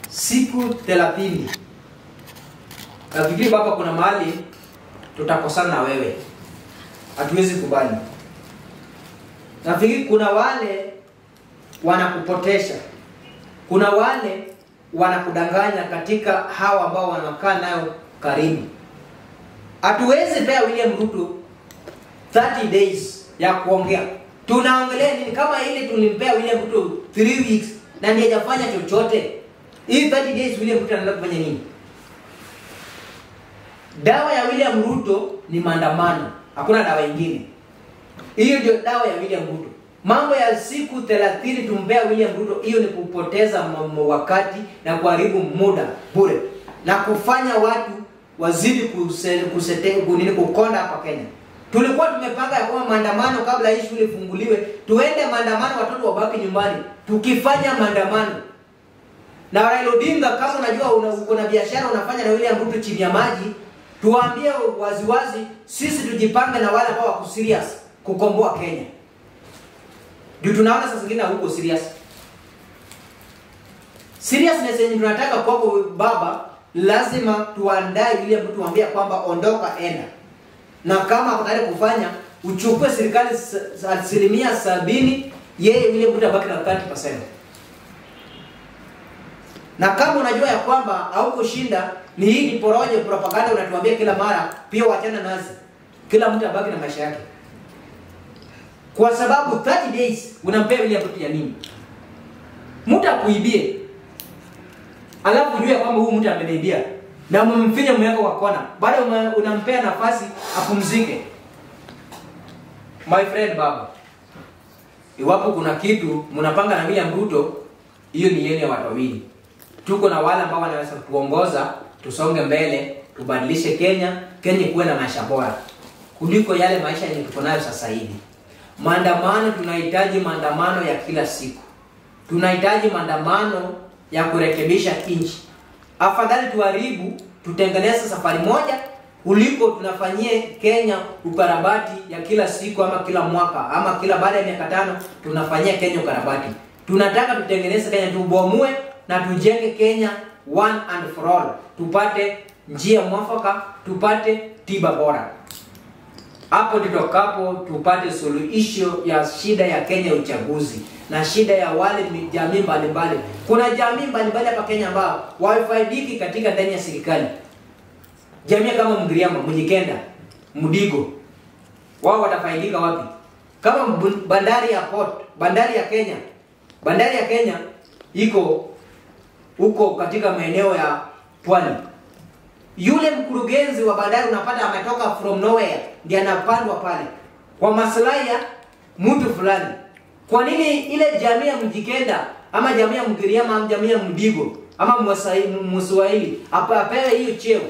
siku thelathini nafikiri baba kuna mahali tutakosana na wewe hatuwezi kubali nafikiri kuna wale wanakupotesha kuna wale wanakudanganya katika hawa ambao wanakaa nayo karibu hatuwezi pea william ruto 30 days ya kuongea tunaongelea nini kama ile tulimpea william ruto 3 weeks na ndiye hajafanya chochote hii 30 days william ruto anaenda kufanya nini dawa ya william ruto ni maandamano hakuna dawa ingine hiyo ndio dawa ya william ruto mambo ya siku 30 tumpea william ruto hiyo ni kupoteza mamo wakati na kuharibu muda bure na kufanya watu wazidi kuse- kusete- kunini kukonda hapa kenya tulikuwa tumepanga ya kwamba maandamano kabla hii shule ifunguliwe tuende maandamano watoto wabaki nyumbani tukifanya maandamano na Raila Odinga kama unajua una, uko na biashara unafanya na William Ruto chini ya maji, tuwaambie waziwazi, sisi tujipange na wale ambao wako serious kukomboa Kenya. Ndio tunaona sasa zingine huko serious. Seriousness yenye tunataka kwako baba, lazima tuandae William Ruto tuambie kwamba ondoka, enda, na kama ako tayari kufanya uchukue serikali sa- sa- asilimia sabini, yeye William Ruto abaki na 30% na kama unajua ya kwamba haukushinda ni hii ni poroje propaganda unatuambia kila mara pia wachana nazi kila mtu abaki na maisha yake kwa sababu 30 days unampea William Ruto ya nini mtu akuibie alafu ujue ya kwamba huyu mtu ameniibia na umemfinya mweko kwa kona bado ume- unampea nafasi apumzike my friend baba iwapo kuna kitu mnapanga na William Ruto hiyo ni yenu ya watu wawili tuko na wale ambao wanaweza kuongoza tusonge mbele tubadilishe kenya kenya kuwe na maisha bora kuliko yale maisha yenye tuko nayo sasa hivi maandamano tunahitaji maandamano ya kila siku tunahitaji maandamano ya kurekebisha nchi afadhali tuharibu tutengeneze safari moja kuliko tunafanyie kenya ukarabati ya kila siku ama kila mwaka ama kila baada ya miaka tano tunafanyia kenya ukarabati tunataka tutengeneze kenya tubomoe na tujenge kenya one and for all tupate njia mwafaka tupate tiba bora hapo tutokapo tupate suluhisho ya shida ya Kenya uchaguzi na shida ya wale mi- jamii mbalimbali. Kuna jamii mbalimbali hapa Kenya ambao wafaidiki katika ndani ya serikali, jamii kama Mgiriama, Mjikenda, Mdigo, wao watafaidika wapi? Kama bu- bandari ya port, bandari ya Kenya, bandari ya Kenya iko huko katika maeneo ya pwani yule mkurugenzi wa bandari unapata ametoka from nowhere ndiye anapandwa pale kwa maslahi ya mtu fulani kwa nini ile jamii ya mjikenda ama jamii ya mgiriama ama jamii ya mdigo ama Mwasai- M- mswahili apa- apewe hiyo cheo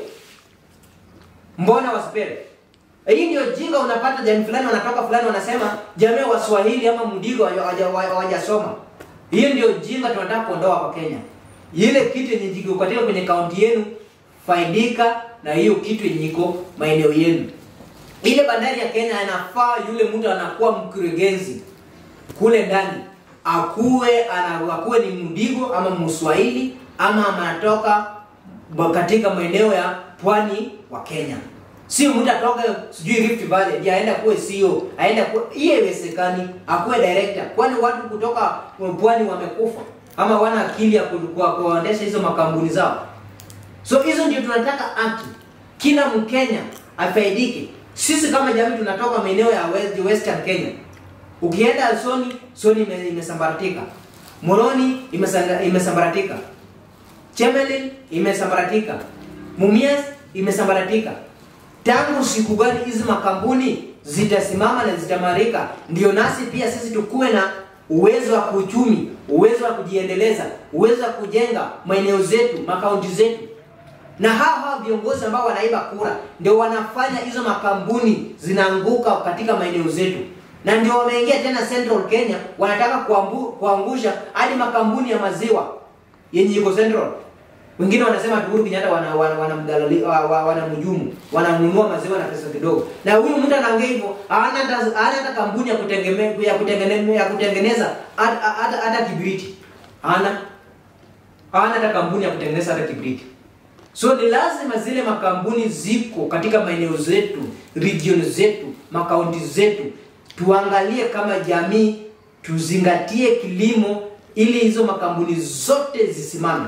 mbona wasipewe hii ndio jinga unapata jamii fulani wanatoka fulani wanasema jamii ya waswahili ama mdigo hawaja- hawaja- hawajasoma hiyo ndio jinga tunataka kuondoa kwa kenya ile kitu yenye jiko katika kwenye kaunti yenu faidika na hiyo kitu yenye iko maeneo yenu ile bandari ya kenya inafaa yule mtu anakuwa mkurugenzi kule ndani akuwe ana, akuwe ni mdigo ama mswahili ama anatoka ba- katika maeneo ya pwani wa kenya sio mtu atoke sijui rift valley ndiye aenda kuwe CEO aenda kuwe hiyo haiwezekani akuwe director kwani watu kutoka pwani wamekufa ama wana akili ya ku- kwa- kuendesha hizo makampuni zao so hizo ndio tunataka haki kila mkenya afaidike sisi kama jamii tunatoka maeneo ya west, western kenya ukienda soni soni ime- imesambaratika moroni imesanga- imesambaratika chemelil imesambaratika mumias imesambaratika tangu siku gani hizi makampuni zitasimama na zitamarika ndio nasi pia sisi tukuwe na uwezo wa kuuchumi uwezo wa kujiendeleza uwezo wa kujenga maeneo zetu makaunti zetu na hawa hawa viongozi ambao wanaiba kura ndio wanafanya hizo makampuni zinaanguka katika maeneo zetu na ndio wameingia tena central kenya wanataka kuambu, kuangusha hadi makampuni ya maziwa yenye iko central wengine wanasema ati Uhuru Kenyatta wana wana wanamdalali wa- wa- wanamhujumu wananunua maziwa na pesa kidogo na huyu mtu anaongea hivyo hana hata hana hata kampuni ya kutengeneza ya kutengeneza ya kutengeneza hata hata- hata kibiriti hana hawana hata kampuni ya kutengeneza hata kibriti. So ni lazima zile makampuni ziko katika maeneo zetu, region zetu, makaunti zetu, tuangalie kama jamii, tuzingatie kilimo ili hizo makampuni zote zisimame.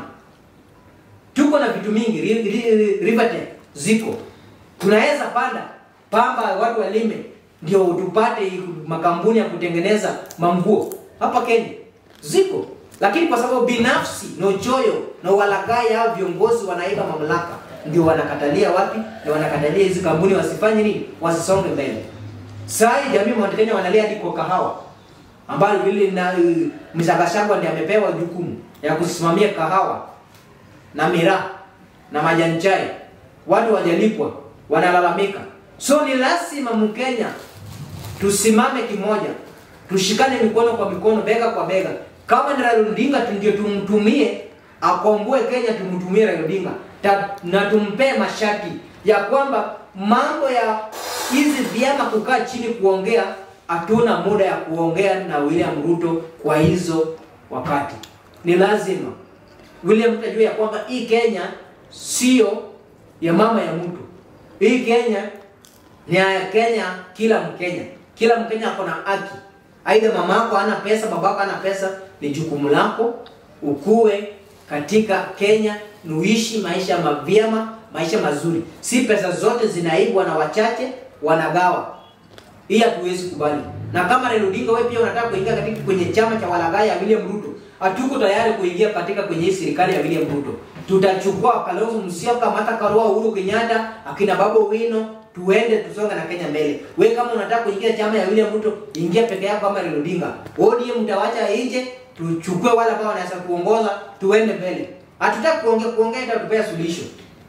Tuko na vitu mingi, ri- ri- Rivertech ziko, tunaweza panda pamba, watu walime, ndio tupate makampuni ya kutengeneza manguo hapa Kenya ziko, lakini kwa sababu binafsi na uchoyo na walaghai hao viongozi wanaiba mamlaka, ndio wanakatalia wapi? Na wanakatalia hizi kampuni wasifanye nini, wasisonge mbele. Saa hii jamii Mount Kenya wanalia hadi kwa kahawa ambayo vile na uh, Mzagashagwa ndiye amepewa jukumu ya kusimamia kahawa na miraa na majani chai, watu wajalipwa, wanalalamika. So ni lazima Mkenya tusimame kimoja, tushikane mikono kwa mikono, bega kwa bega. Kama ni Raila Odinga tu ndio tumtumie akomboe Kenya, tumtumie Raila Odinga Ta, na tumpee masharti ya kwamba mambo ya hizi vyama kukaa chini kuongea, hatuna muda ya kuongea na William Ruto kwa hizo wakati. Ni lazima William Ruto ajue ya kwamba hii Kenya sio ya mama ya mtu. Hii Kenya ni ya Kenya, kila Mkenya, kila Mkenya ako na haki. Aidha mama yako hana pesa, babako hana pesa, ni jukumu lako ukue katika Kenya, nuishi maisha mavyema, maisha mazuri. Si pesa zote zinaibwa na wachache wanagawa. Hii hatuwezi kubali. Na kama Raila Odinga wewe pia unataka kuingia katika kwenye chama cha walaghai ya William Ruto, hatuko tayari kuingia katika kwenye hii serikali ya William Ruto. Tutachukua Kalonzo Musyoka, Martha Karua, Uhuru Kenyatta, akina Babu Wino, tuende tusonge na Kenya mbele. We kama unataka kuingia chama ya William Ruto, ingia peke yako kama Raila Odinga. ODM mtawacha nje, tuchukue wale ambao wanaweza kuongoza, tuende mbele. Hatutaki kuongea kuongea itatupea suluhisho.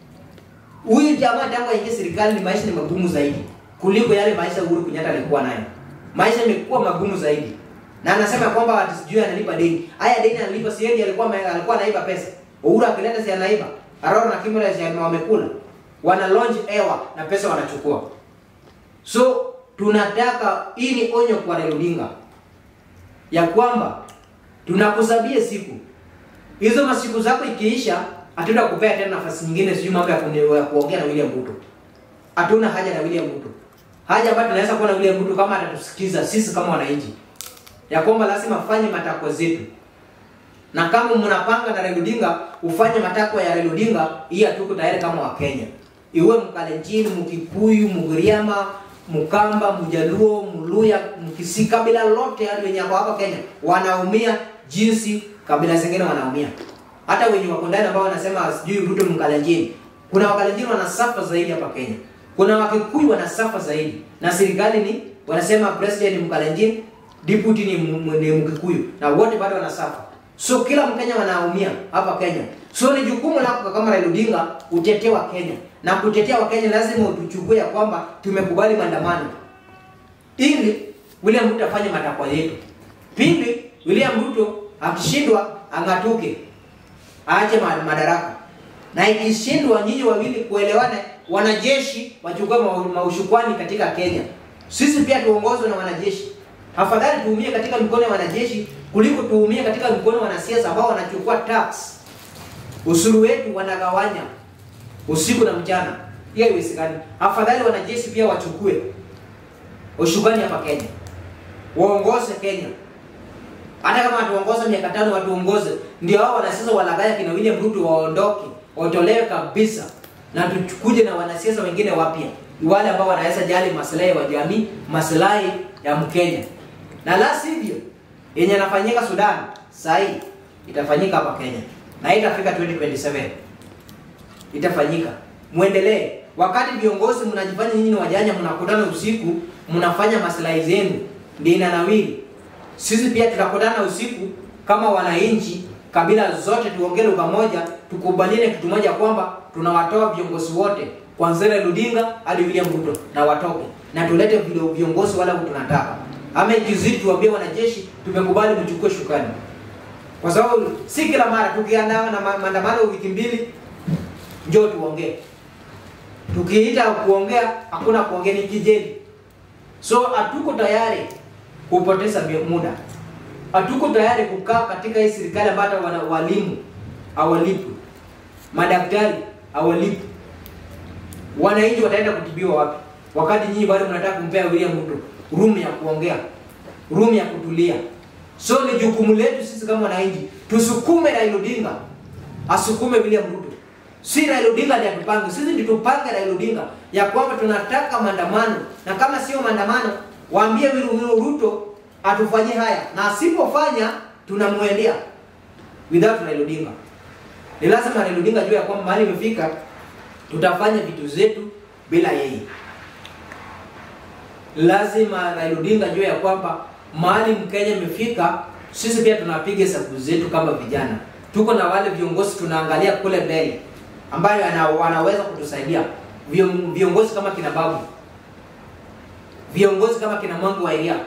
Huyu jamaa tangu aingie serikali ni maisha ni magumu zaidi kuliko yale maisha Uhuru Kenyatta alikuwa nayo. Maisha yamekuwa magumu zaidi. Na anasema kwamba ati sijui analipa deni. Haya deni analipa si yeye alikuwa alikuwa anaiba pesa. Uhuru akileta si anaiba. Aroro na Kimura si wamekula. Wana launch hewa na pesa wanachukua. So tunataka hii ni onyo kwa Raila Odinga ya kwamba tunakusabia siku hizo masiku zako ikiisha, hatuna kupea tena nafasi nyingine, sijui mambo ya kune- ya kuongea na William Ruto. Hatuna haja na William Ruto. Haja ambayo tunaweza kuwa na William Ruto kama atatusikiza sisi kama wananchi, ya kwamba lazima fanye matakwa zetu, na kama mnapanga na Raila Odinga ufanye matakwa ya Raila Odinga, hii hatuko tayari kama Wakenya, iwe Mkalenjin, Mkikuyu, Mgiriama, Mkamba, Mjaluo, Mluya, Mkisii, kabila lote hadi wenye wako hapa Kenya wanaumia jinsi kabila zingine wanaumia. Hata wenye wako ndani ambao wanasema sijui Ruto Mkalenjin, kuna Wakalenjin wanasafa zaidi hapa Kenya, kuna Wakikuyu wanasafa zaidi, na serikali ni wanasema president ni Mkalenjin, deputy ni, m- ni Mkikuyu, na wote bado wanasafa. So kila Mkenya wanaumia hapa Kenya. So ni jukumu lako kama Raila Odinga utetee wa Kenya, na kutetea wa Kenya lazima utuchukue ya kwamba tumekubali maandamano ili William Ruto afanye matakwa yetu. Pili, William Ruto akishindwa ang'atuke, aache ma- madaraka, na ikishindwa nyinyi wawili kuelewana, wanajeshi wachukue ma- maushukwani katika Kenya. Sisi pia tuongozwe na wanajeshi. Afadhali tuumie katika mikono ya wanajeshi kuliko tuumie katika mikono ya wanasiasa ambao wanachukua tax, ushuru wetu wanagawanya usiku na mchana. Hiyo haiwezekani. Afadhali wanajeshi pia wachukue ushukani hapa Kenya, waongoze Kenya. Hata kama watuongoza miaka tano, watuongoze. Ndio hao wanasiasa walagaya kina William Ruto waondoke, watolewe kabisa, na tukuje na wanasiasa wengine wapya, wale ambao wanaweza jali maslahi ya jamii, maslahi ya Mkenya, na la sivyo yenye yanafanyika Sudan saa hii itafanyika hapa Kenya na itafika 2027 itafanyika. Muendelee. Wakati viongozi mnajifanya nyinyi ni wajanja, mnakutana usiku, mnafanya maslahi zenu, ndio inanawiri. Sisi pia tutakutana usiku kama wananchi, kabila zote, tuongee lugha moja, tukubaliane kitu moja kwamba tunawatoa viongozi wote kuanzia Raila Odinga hadi William Ruto na watoke na tulete vile viongozi wale tunataka, ama ikizidi tuambie wanajeshi tumekubali mchukue shukani, kwa sababu si kila mara tukiandaa na ma- maandamano wiki mbili njoo tuongee. Tukiita kuongea hakuna kuongea, ni kijeli. So hatuko tayari kupoteza mi- muda, hatuko tayari kukaa katika hii serikali ambayo hata wana walimu hawalipwi, madaktari hawalipwi, wananchi wataenda kutibiwa wapi? Wakati nyinyi bado mnataka kumpea William Ruto room ya kuongea, room ya kutulia. So ni jukumu letu sisi kama wananchi tusukume Raila Odinga asukume William Ruto, si Raila Odinga ndiye atupange. Sisi ndio tupange Raila Odinga ya kwamba tunataka maandamano, na kama sio maandamano, waambie William Ruto atufanyie haya, na asipofanya tunamwendea without Raila Odinga. Ni lazima Raila Odinga ajue ya kwamba mahali imefika, tutafanya vitu zetu bila yeye. Lazima Raila Odinga ajue ya kwamba mahali Mkenya imefika, sisi pia tunapiga hesabu zetu kama vijana. Tuko na wale viongozi tunaangalia kule mbele ambayo ana, wanaweza kutusaidia Vion- viongozi kama kina Babu, viongozi kama kina Mwangi wa Iria,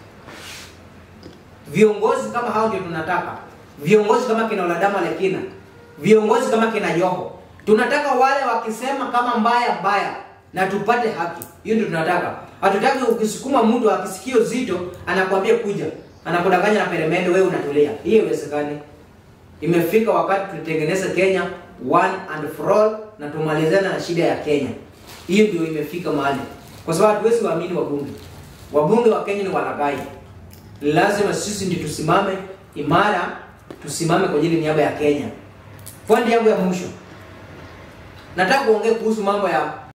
viongozi kama hao ndio tunataka, viongozi kama kina Oladama Lekina, viongozi kama kina Joho. Tunataka wale wakisema kama mbaya mbaya na tupate haki, hiyo ndio tunataka. Hatutaki ukisukuma mtu akisikio zito anakwambia kuja, anakudanganya na peremende, wewe unatulia. Hiyo haiwezekani. Imefika wakati tutengeneze Kenya one and for all na tumalizane na shida ya Kenya. Hiyo ndio imefika mahali, kwa sababu hatuwezi waamini wabunge. Wabunge wa Kenya ni walaghai. Lazima sisi ndio tusimame imara, tusimame kwa ajili niaba ya Kenya. Pointi yangu ya mwisho, nataka kuongea kuhusu mambo ya